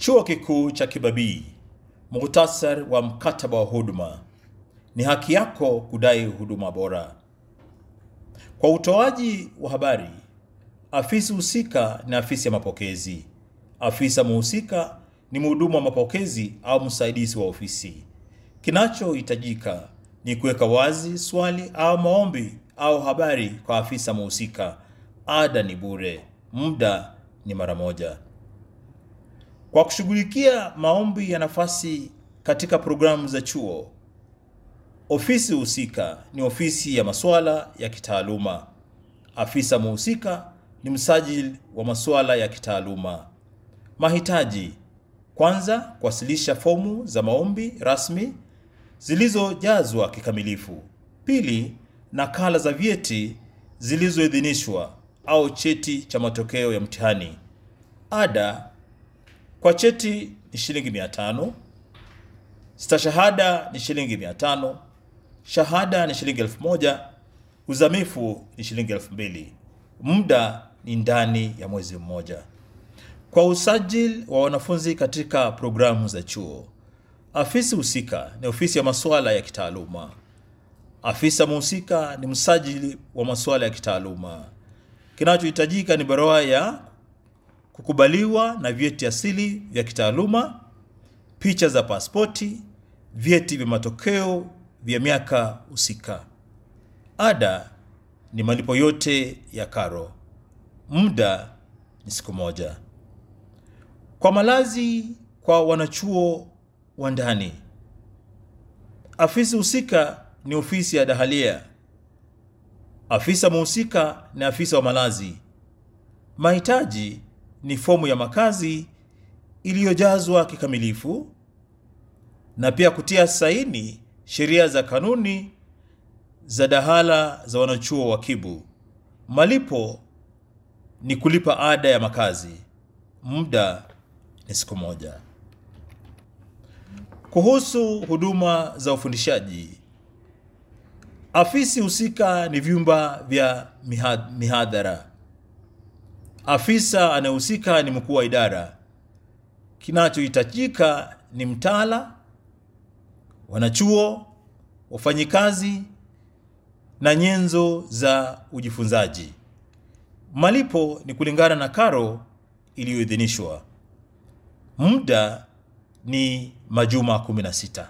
Chuo Kikuu cha Kibabii. Muhtasari wa mkataba wa huduma. Ni haki yako kudai huduma bora. Kwa utoaji wa habari, afisi husika ni afisi ya mapokezi. Afisa muhusika ni mhudumu wa mapokezi au msaidizi wa ofisi. Kinachohitajika ni kuweka wazi swali au maombi au habari kwa afisa muhusika. Ada ni bure, muda ni mara moja. Kwa kushughulikia maombi ya nafasi katika programu za chuo, ofisi husika ni ofisi ya masuala ya kitaaluma. Afisa muhusika ni msajili wa masuala ya kitaaluma. Mahitaji: kwanza, kuwasilisha fomu za maombi rasmi zilizojazwa kikamilifu. Pili, nakala za vyeti zilizoidhinishwa au cheti cha matokeo ya mtihani. Ada kwa cheti ni shilingi mia tano. Stashahada ni shilingi mia tano. Shahada ni shilingi elfu moja. Uzamifu ni shilingi elfu mbili. Muda ni ndani ya mwezi mmoja. Kwa usajili wa wanafunzi katika programu za chuo, afisi husika ni ofisi ya masuala ya kitaaluma. Afisa mhusika ni msajili wa masuala ya kitaaluma. Kinachohitajika ni barua ya kukubaliwa na vyeti asili vya kitaaluma, picha za pasipoti, vyeti vya matokeo vya miaka husika. Ada ni malipo yote ya karo. Muda ni siku moja. Kwa malazi kwa wanachuo wa ndani, afisi husika ni ofisi ya dahalia. Afisa mhusika ni afisa wa malazi. Mahitaji ni fomu ya makazi iliyojazwa kikamilifu na pia kutia saini sheria za kanuni za dahala za wanachuo wa Kibu. Malipo ni kulipa ada ya makazi. Muda ni siku moja. Kuhusu huduma za ufundishaji, afisi husika ni vyumba vya mihad- mihadhara. Afisa anayehusika ni mkuu wa idara. Kinachohitajika ni mtaala, wanachuo, wafanyikazi na nyenzo za ujifunzaji. Malipo ni kulingana na karo iliyoidhinishwa. Muda ni majuma 16.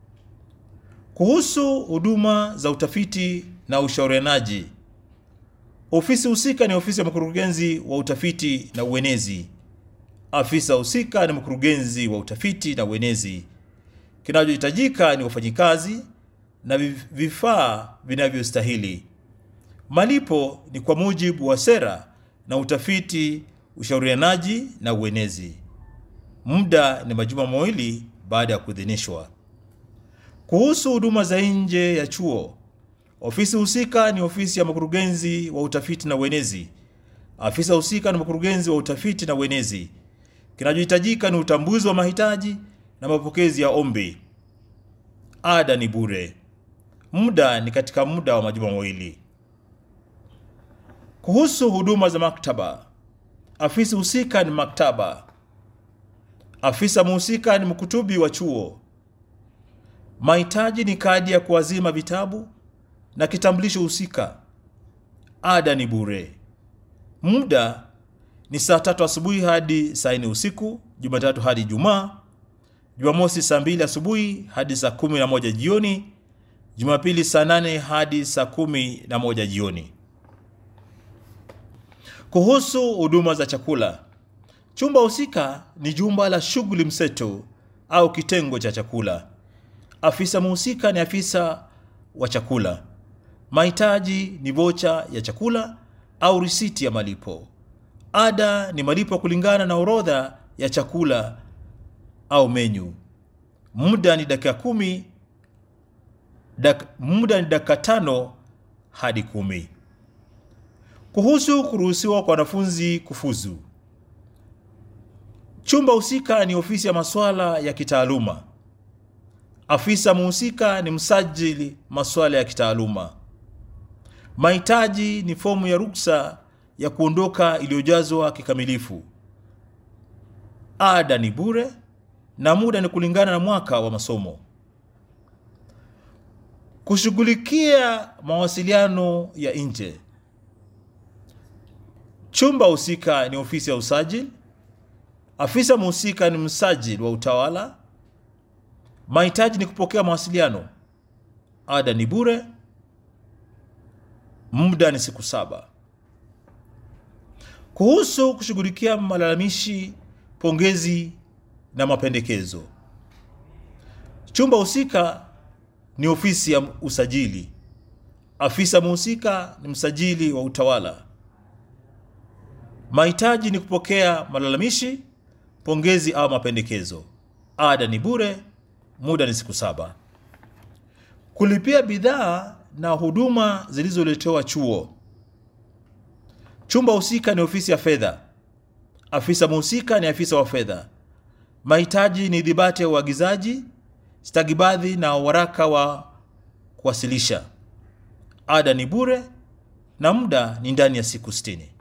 Kuhusu huduma za utafiti na ushaurianaji, ofisi husika ni ofisi ya mkurugenzi wa utafiti na uenezi. Afisa husika ni mkurugenzi wa utafiti na uenezi. Kinachohitajika ni wafanyikazi na vi- vifaa vinavyostahili. Malipo ni kwa mujibu wa sera na utafiti, ushaurianaji na uenezi. Muda ni majuma mawili baada ya kuidhinishwa. Kuhusu huduma za nje ya chuo, ofisi husika ni ofisi ya mkurugenzi wa utafiti na uenezi. Afisa husika ni mkurugenzi wa utafiti na uenezi. Kinachohitajika ni utambuzi wa mahitaji na mapokezi ya ombi. Ada ni bure. Muda ni katika muda wa majuma mawili. Kuhusu huduma za maktaba, afisi husika ni maktaba. Afisa mhusika ni mkutubi wa chuo. Mahitaji ni kadi ya kuazima vitabu na kitambulisho husika. Ada ni bure. Muda ni saa tatu asubuhi hadi saa nne usiku, Jumatatu hadi Ijumaa. Jumamosi saa mbili asubuhi hadi saa kumi na moja jioni. Jumapili saa nane hadi saa kumi na moja jioni. Kuhusu huduma za chakula, chumba husika ni jumba la shughuli mseto au kitengo cha chakula. Afisa mhusika ni afisa wa chakula. Mahitaji ni vocha ya chakula au risiti ya malipo. Ada ni malipo kulingana na orodha ya chakula au menyu. Muda ni dakika kumi, dak, muda ni dakika tano hadi kumi. Kuhusu kuruhusiwa kwa wanafunzi kufuzu, chumba husika ni ofisi ya masuala ya kitaaluma. Afisa mhusika ni msajili masuala ya kitaaluma. Mahitaji ni fomu ya ruksa ya kuondoka iliyojazwa kikamilifu. Muda ni dakika 15 hadi 20. ada ni bure na muda ni kulingana na mwaka wa masomo. Kushughulikia mawasiliano ya nje. Chumba husika ni ofisi ya usajili. Afisa mhusika ni msajili wa utawala. Mahitaji ni kupokea mawasiliano. Ada ni bure. Muda ni siku saba. Kuhusu kushughulikia malalamishi, pongezi na mapendekezo. Chumba husika ni ofisi ya usajili. Afisa mhusika ni msajili wa utawala. Mahitaji ni kupokea malalamishi, pongezi au mapendekezo. Ada ni bure, muda ni siku saba. Kulipia bidhaa na huduma zilizoletewa chuo. Chumba husika ni ofisi ya fedha. Afisa mhusika ni afisa wa fedha. Mahitaji ni dhibati ya uagizaji, stakabadhi na waraka wa kuwasilisha. Ada ni bure na muda ni ndani ya siku sitini.